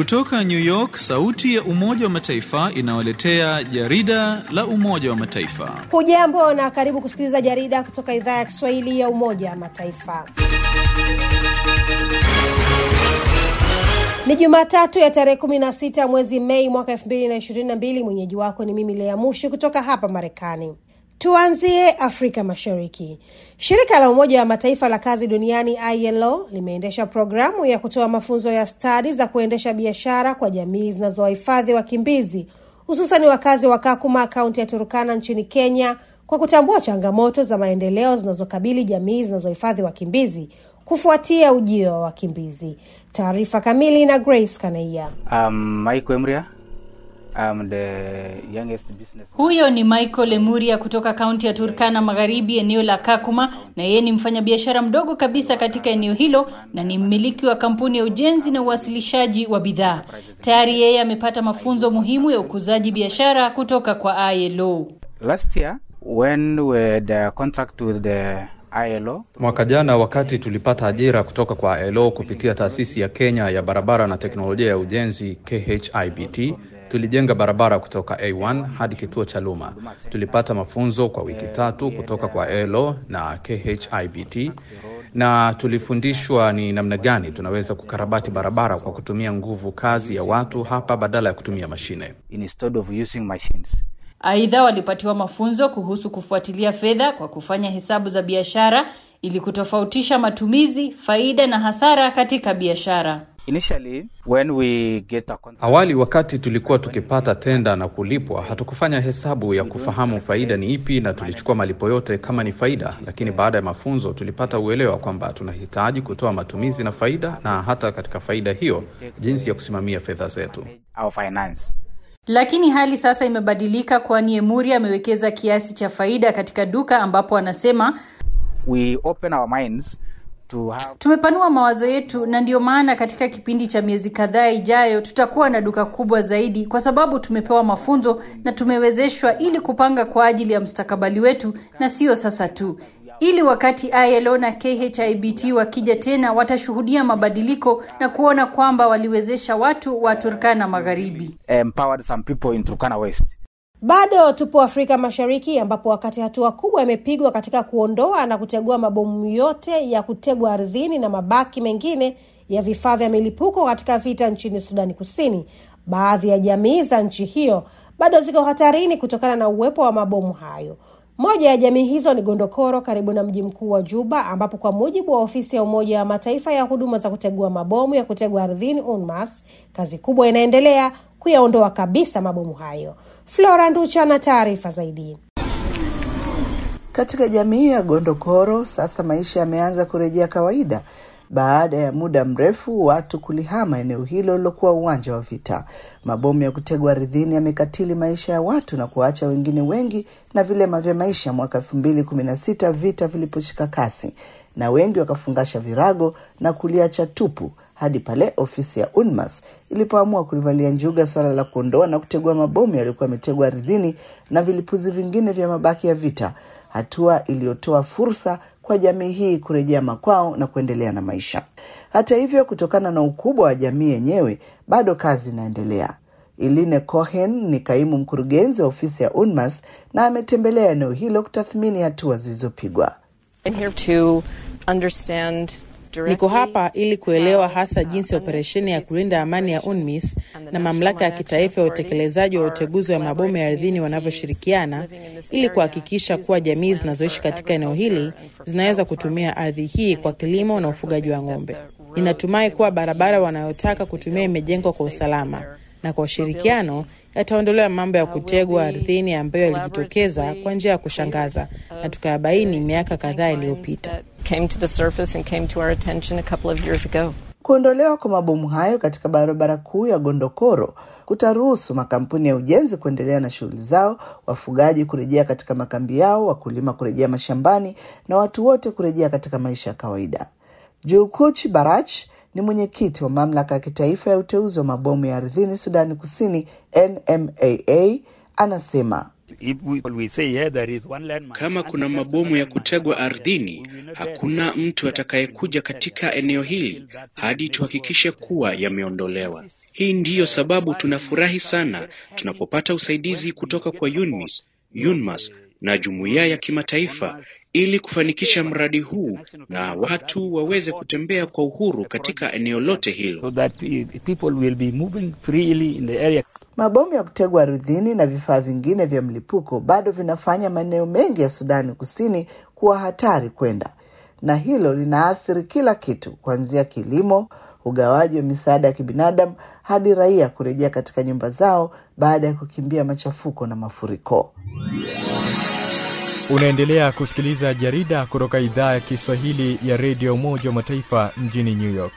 Kutoka New York, sauti ya Umoja wa Mataifa inawaletea jarida la Umoja wa Mataifa. Hujambo na karibu kusikiliza jarida kutoka idhaa ya Kiswahili ya Umoja wa Mataifa. Ni Jumatatu ya tarehe 16 mwezi Mei mwaka 2022. Mwenyeji wako ni mimi Lea Mushi kutoka hapa Marekani. Tuanzie Afrika Mashariki. Shirika la Umoja wa Mataifa la kazi duniani ILO limeendesha programu ya kutoa mafunzo ya stadi za kuendesha biashara kwa jamii zinazowahifadhi wakimbizi, hususan wakazi wa Kakuma, kaunti ya Turukana nchini Kenya, kwa kutambua changamoto za maendeleo zinazokabili jamii zinazohifadhi wakimbizi kufuatia ujio wa wakimbizi. Taarifa kamili na Grace Kanaia. Um, Michael Emria. I'm the youngest business. Huyo ni Michael Lemuria kutoka kaunti ya Turkana Magharibi, eneo la Kakuma, na yeye ni mfanyabiashara mdogo kabisa katika eneo hilo na ni mmiliki wa kampuni ya ujenzi na uwasilishaji wa bidhaa. Tayari yeye amepata mafunzo muhimu ya ukuzaji biashara kutoka kwa ILO. Last year when we had a contract with the ILO, Mwaka jana wakati tulipata ajira kutoka kwa ILO kupitia taasisi ya Kenya ya barabara na teknolojia ya ujenzi KHIBT, tulijenga barabara kutoka A1 hadi kituo cha Luma. Tulipata mafunzo kwa wiki tatu kutoka kwa ILO na KHIBT na tulifundishwa ni namna gani tunaweza kukarabati barabara kwa kutumia nguvu kazi ya watu hapa badala ya kutumia mashine. instead of using machines. Aidha, walipatiwa mafunzo kuhusu kufuatilia fedha kwa kufanya hesabu za biashara ili kutofautisha matumizi, faida na hasara katika biashara. Initially when we get a contract, Awali wakati tulikuwa tukipata tenda na kulipwa, hatukufanya hesabu ya kufahamu faida ni ipi na tulichukua malipo yote kama ni faida, lakini baada ya mafunzo tulipata uelewa kwamba tunahitaji kutoa matumizi na faida, na hata katika faida hiyo jinsi ya kusimamia fedha zetu. our finance. Lakini hali sasa imebadilika, kwani Emuri amewekeza kiasi cha faida katika duka ambapo anasema We open our minds to have tumepanua mawazo yetu, na ndiyo maana katika kipindi cha miezi kadhaa ijayo tutakuwa na duka kubwa zaidi, kwa sababu tumepewa mafunzo na tumewezeshwa ili kupanga kwa ajili ya mustakabali wetu, na sio sasa tu, ili wakati ILO na KHIBT wakija tena watashuhudia mabadiliko na kuona kwamba waliwezesha watu wa Turkana Magharibi. empowered some people in Turkana West. Bado tupo Afrika Mashariki ambapo wakati hatua kubwa imepigwa katika kuondoa na kutegua mabomu yote ya kutegwa ardhini na mabaki mengine ya vifaa vya milipuko katika vita nchini Sudani Kusini, baadhi ya jamii za nchi hiyo bado ziko hatarini kutokana na uwepo wa mabomu hayo. Moja ya jamii hizo ni Gondokoro karibu na mji mkuu wa Juba, ambapo kwa mujibu wa ofisi ya Umoja wa Mataifa ya huduma za kutegua mabomu ya kutegwa ardhini UNMAS, kazi kubwa inaendelea kuyaondoa kabisa mabomu hayo. Flora Nducha na taarifa zaidi. Katika jamii ya Gondokoro sasa maisha yameanza kurejea kawaida baada ya muda mrefu watu kulihama eneo hilo lilokuwa uwanja wa vita. Mabomu ya kutegwa ardhini yamekatili maisha ya watu na kuwaacha wengine wengi na vilema vya maisha mwaka elfu mbili kumi na sita vita viliposhika kasi, na wengi wakafungasha virago na kuliacha tupu hadi pale ofisi ya UNMAS ilipoamua kulivalia njuga swala la kuondoa na kutegua mabomu yaliyokuwa yametegwa ardhini na vilipuzi vingine vya mabaki ya vita, hatua iliyotoa fursa kwa jamii hii kurejea makwao na kuendelea na maisha. Hata hivyo, kutokana na ukubwa wa jamii yenyewe, bado kazi inaendelea. Iline Cohen ni kaimu mkurugenzi wa ofisi ya UNMAS na ametembelea eneo hilo kutathmini hatua zilizopigwa. I'm here to understand Niko hapa ili kuelewa hasa jinsi operesheni ya kulinda amani ya UNMISS na mamlaka ya kitaifa ya utekelezaji wa uteguzi wa mabomu ya ardhini wanavyoshirikiana ili kuhakikisha kuwa jamii zinazoishi katika eneo hili zinaweza kutumia ardhi hii kwa kilimo na ufugaji wa ng'ombe. Ninatumai kuwa barabara wanayotaka kutumia imejengwa kwa usalama na kwa ushirikiano yataondolewa mambo ya kutegwa ardhini ambayo yalijitokeza kwa njia ya kushangaza na tukayabaini miaka kadhaa iliyopita. came to the surface and came to our attention a couple of years ago. Kuondolewa kwa mabomu hayo katika barabara kuu ya Gondokoro kutaruhusu makampuni ya ujenzi kuendelea na shughuli zao, wafugaji kurejea katika makambi yao, wakulima kurejea mashambani na watu wote kurejea katika maisha ya kawaida. Julkuch Barach ni mwenyekiti wa mamlaka ya kitaifa ya uteuzi wa mabomu ya ardhini Sudani Kusini, NMAA, anasema Kama kuna mabomu ya kutegwa ardhini, hakuna mtu atakayekuja katika eneo hili hadi tuhakikishe kuwa yameondolewa. Hii ndiyo sababu tunafurahi sana tunapopata usaidizi kutoka kwa UNMISS, UNMAS na jumuiya ya kimataifa ili kufanikisha mradi huu na watu waweze kutembea kwa uhuru katika eneo lote hilo. Mabomu ya kutegwa ardhini na vifaa vingine vya mlipuko bado vinafanya maeneo mengi ya Sudani Kusini kuwa hatari kwenda, na hilo linaathiri kila kitu, kuanzia kilimo, ugawaji wa misaada ya kibinadamu hadi raia kurejea katika nyumba zao baada ya kukimbia machafuko na mafuriko. Unaendelea kusikiliza jarida kutoka idhaa ya Kiswahili ya redio Umoja wa Mataifa mjini New York.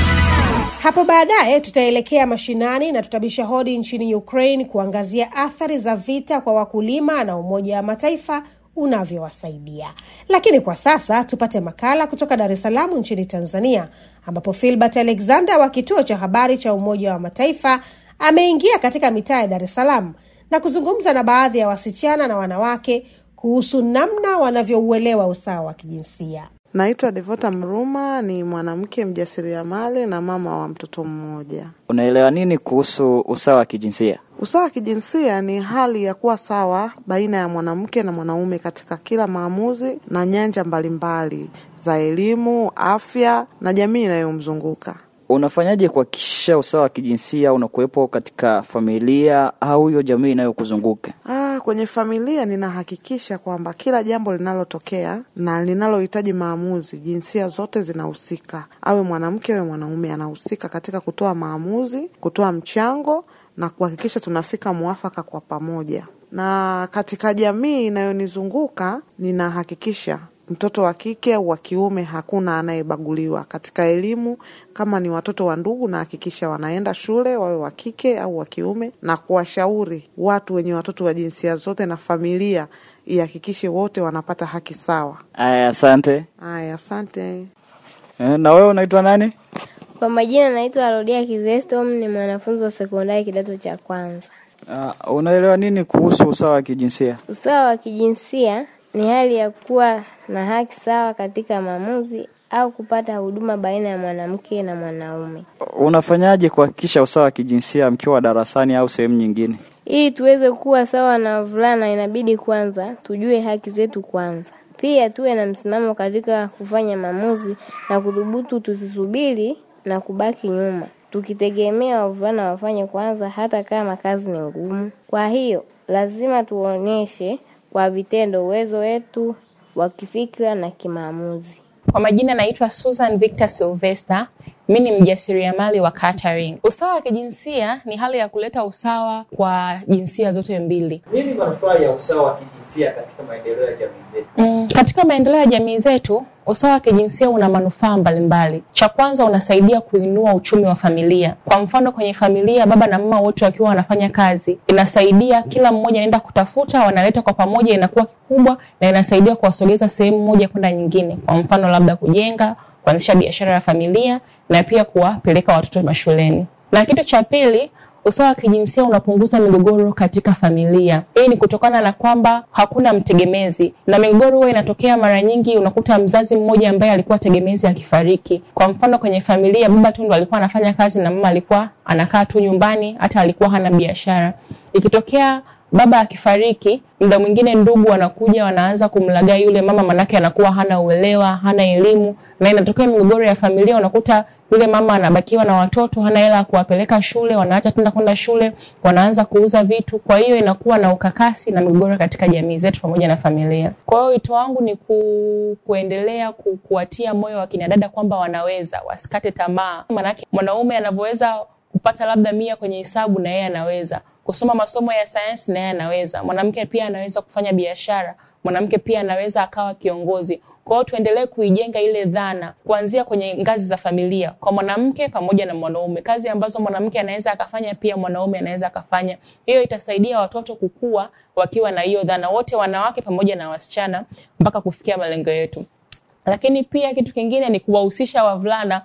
Hapo baadaye tutaelekea mashinani na tutabisha hodi nchini Ukraine kuangazia athari za vita kwa wakulima na Umoja wa Mataifa unavyowasaidia. Lakini kwa sasa tupate makala kutoka Dar es Salaam nchini Tanzania, ambapo Filbert Alexander wa kituo cha habari cha Umoja wa Mataifa ameingia katika mitaa ya Dar es Salaam na kuzungumza na baadhi ya wasichana na wanawake kuhusu namna wanavyouelewa usawa wa kijinsia. Naitwa Devota Mruma, ni mwanamke mjasiriamali na mama wa mtoto mmoja. Unaelewa nini kuhusu usawa wa kijinsia? Usawa wa kijinsia ni hali ya kuwa sawa baina ya mwanamke na mwanaume katika kila maamuzi na nyanja mbalimbali za elimu, afya na jamii inayomzunguka. Unafanyaje kuhakikisha usawa wa kijinsia unakuwepo katika familia au hiyo jamii inayokuzunguka? Ah, kwenye familia ninahakikisha kwamba kila jambo linalotokea na linalohitaji maamuzi, jinsia zote zinahusika, awe mwanamke awe mwanaume, anahusika katika kutoa maamuzi, kutoa mchango na kuhakikisha tunafika mwafaka kwa pamoja. Na katika jamii inayonizunguka ninahakikisha mtoto wa kike au wa kiume hakuna anayebaguliwa katika elimu. Kama ni watoto wa ndugu, nahakikisha wanaenda shule, wawe wa kike au wa kiume, na kuwashauri watu wenye watoto wa jinsia zote na familia ihakikishe wote wanapata haki sawa. Aya, asante. Aya, asante. Eh, na wewe unaitwa nani? Kwa majina naitwa Rodia Kizestom, ni mwanafunzi wa sekondari kidato cha kwanza. Uh, unaelewa nini kuhusu usawa wa kijinsia? Usawa wa kijinsia ni hali ya kuwa na haki sawa katika maamuzi au kupata huduma baina ya mwanamke na mwanaume. Unafanyaje kuhakikisha usawa wa kijinsia mkiwa darasani au sehemu nyingine? Ili tuweze kuwa sawa na wavulana, inabidi kwanza tujue haki zetu kwanza, pia tuwe na msimamo katika kufanya maamuzi na kudhubutu, tusisubiri na kubaki nyuma tukitegemea wavulana wafanye kwanza, hata kama kazi ni ngumu. Kwa hiyo lazima tuonyeshe kwa vitendo uwezo wetu wa kifikra na kimaamuzi. Kwa majina naitwa Susan Victor Sylvester. Mi ni mjasiriamali wa catering. Usawa wa kijinsia ni hali ya kuleta usawa kwa jinsia zote mbili. Nini manufaa ya usawa wa kijinsia katika maendeleo ya jamii zetu? Mm, katika maendeleo ya jamii zetu usawa wa kijinsia una manufaa mbalimbali. Cha kwanza, unasaidia kuinua uchumi wa familia. Kwa mfano, kwenye familia baba na mama wote wakiwa wanafanya kazi, inasaidia kila mmoja anaenda kutafuta, wanaleta kwa pamoja, inakuwa kikubwa na inasaidia kuwasogeza sehemu moja kwenda nyingine. Kwa mfano, labda kujenga, kuanzisha biashara ya familia na pia kuwapeleka watoto mashuleni. Na kitu cha pili, usawa wa kijinsia unapunguza migogoro katika familia. Hii ni kutokana na kwamba hakuna mtegemezi, na migogoro huwa inatokea mara nyingi, unakuta mzazi mmoja ambaye alikuwa tegemezi akifariki. Kwa mfano, kwenye familia baba tu ndo alikuwa anafanya kazi na mama alikuwa anakaa tu nyumbani, hata alikuwa hana biashara. Ikitokea baba akifariki, muda mwingine ndugu wanakuja wanaanza kumlagai yule mama, manake anakuwa hana uelewa, hana elimu, na inatokea migogoro ya familia. Unakuta yule mama anabakiwa na watoto, hana hela ya kuwapeleka shule, wanaacha tenda kwenda shule, wanaanza kuuza vitu. Kwa hiyo inakuwa na ukakasi na migogoro katika jamii zetu pamoja na familia. Kwa hiyo wito wangu ni ku, kuendelea ku, kuwatia moyo wa kinadada kwamba wanaweza, wasikate tamaa, manake mwanaume anavyoweza kupata labda mia kwenye hesabu na yeye anaweza kusoma masomo ya sayansi na yeye anaweza. Mwanamke pia anaweza kufanya biashara, mwanamke pia anaweza akawa kiongozi. Kwa hiyo tuendelee kuijenga ile dhana kuanzia kwenye ngazi za familia, kwa mwanamke pamoja na mwanaume. Kazi ambazo mwanamke anaweza akafanya, pia mwanaume anaweza akafanya. Hiyo itasaidia watoto kukua wakiwa na hiyo dhana, wote wanawake pamoja na wasichana, mpaka kufikia malengo yetu. Lakini pia kitu kingine ni kuwahusisha wavulana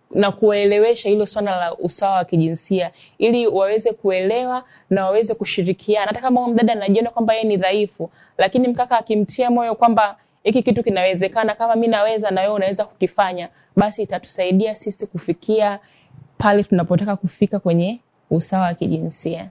na kuwaelewesha hilo swala la usawa wa kijinsia ili waweze kuelewa na waweze kushirikiana. Hata kama mdada anajiona kwamba yeye ni dhaifu, lakini mkaka akimtia moyo kwamba hiki kitu kinawezekana, kama mi naweza na wewe unaweza kukifanya, basi itatusaidia sisi kufikia pale tunapotaka kufika kwenye usawa wa kijinsia.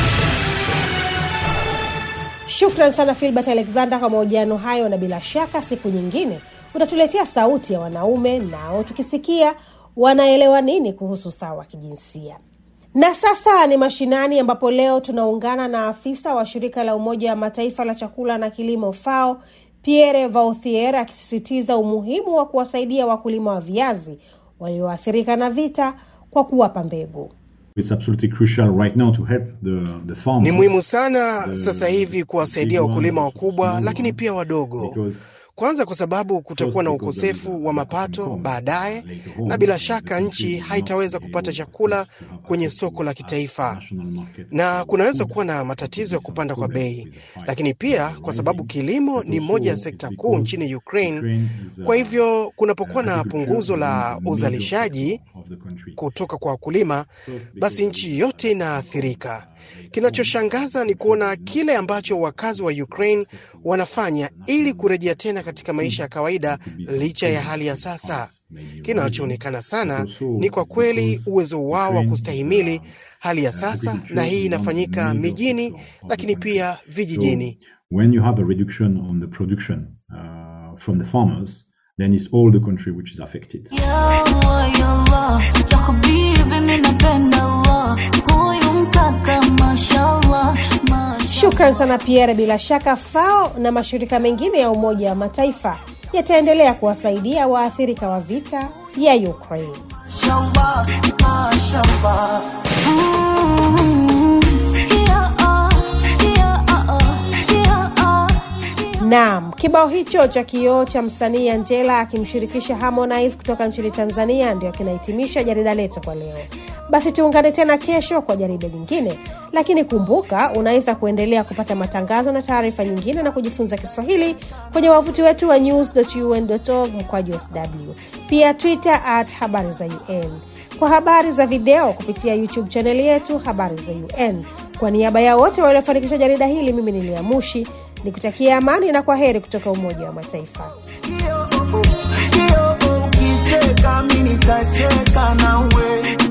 Shukran sana Filbert Alexander kwa mahojiano hayo, na bila shaka siku nyingine utatuletea sauti ya wanaume, nao tukisikia wanaelewa nini kuhusu usawa wa kijinsia. Na sasa ni mashinani, ambapo leo tunaungana na afisa wa shirika la Umoja wa Mataifa la chakula na kilimo FAO Pierre Vauthier akisisitiza umuhimu wa kuwasaidia wakulima wa viazi walioathirika na vita kwa kuwapa mbegu. It's absolutely crucial right now to help the, the farmers. Ni muhimu sana sasa hivi kuwasaidia wakulima wakubwa, lakini pia wadogo. Kwanza kwa sababu kutakuwa na ukosefu wa mapato baadaye, na bila shaka nchi haitaweza kupata chakula kwenye soko la kitaifa, na kunaweza kuwa na matatizo ya kupanda kwa bei, lakini pia kwa sababu kilimo ni moja ya sekta kuu nchini Ukraine. Kwa hivyo kunapokuwa na punguzo la uzalishaji kutoka kwa wakulima, basi nchi yote inaathirika. Kinachoshangaza ni kuona kile ambacho wakazi wa Ukraine wanafanya ili kurejea tena katika maisha ya kawaida licha ya hali ya sasa. Kinachoonekana sana ni kwa kweli uwezo wao wa kustahimili hali ya sasa, na hii inafanyika mijini, lakini pia vijijini. When you have a reduction on the production uh, from the farmers, then it's all the country which is affected. Shukran sana Pierre. Bila shaka FAO na mashirika mengine ya Umoja wa Mataifa yataendelea kuwasaidia waathirika wa vita ya Ukraine. Naam, kibao hicho cha kioo cha msanii Angela akimshirikisha Harmonize kutoka nchini Tanzania ndio kinahitimisha jarida letu kwa leo. Basi tuungane tena kesho kwa jarida jingine, lakini kumbuka, unaweza kuendelea kupata matangazo na taarifa nyingine na kujifunza Kiswahili kwenye wavuti wetu wa news.un.org mkwaju sw, pia Twitter at habari za UN, kwa habari za video kupitia YouTube chaneli yetu habari za UN. Kwa niaba ya wote waliofanikisha jarida hili, mimi ni Lea Mushi nikutakia amani na kwa heri kutoka Umoja wa Mataifa. Ukicheka mimi nitacheka nawe